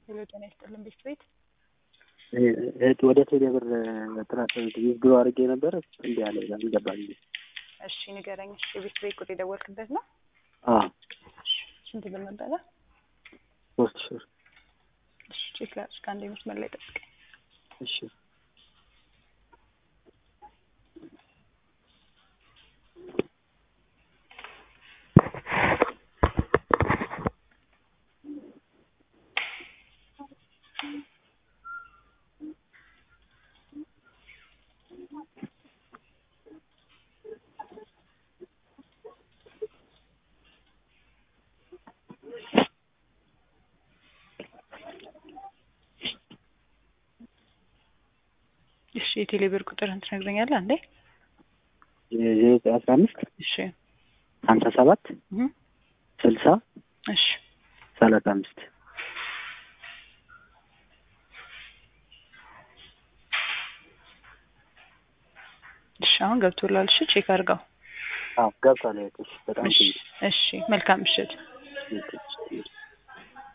ሄሎ ጤና ይስጥልን ቤት ቤት እህት ወደ ቴሌ ብር ጥራት ዊዝድሮ አድርጌ ነበር እንዲ ያለ አልገባኝ። እሺ ንገረኝ። እሺ የቤት ቤት ቁጥር የደወልክበት ነው? አዎ ስንት ብር ነበረ? ሶስት ሺህ ብር። እሺ ቼክ ላድርግ። ከአንድ መስመር ላይ ጠብቀኝ። እሺ እሺ የቴሌ ብር ቁጥርህን ትነግረኛለህ አንዴ? የዘጠኝ አስራ አምስት እሺ ሀምሳ ሰባት እህ ስልሳ እሺ ሰላሳ አምስት እሺ አሁን ገብቶላል። እሺ ቼክ አድርገው። አዎ ገብቷል። እህቶች በጣም እሺ እሺ መልካም ምሽት። ትንሽ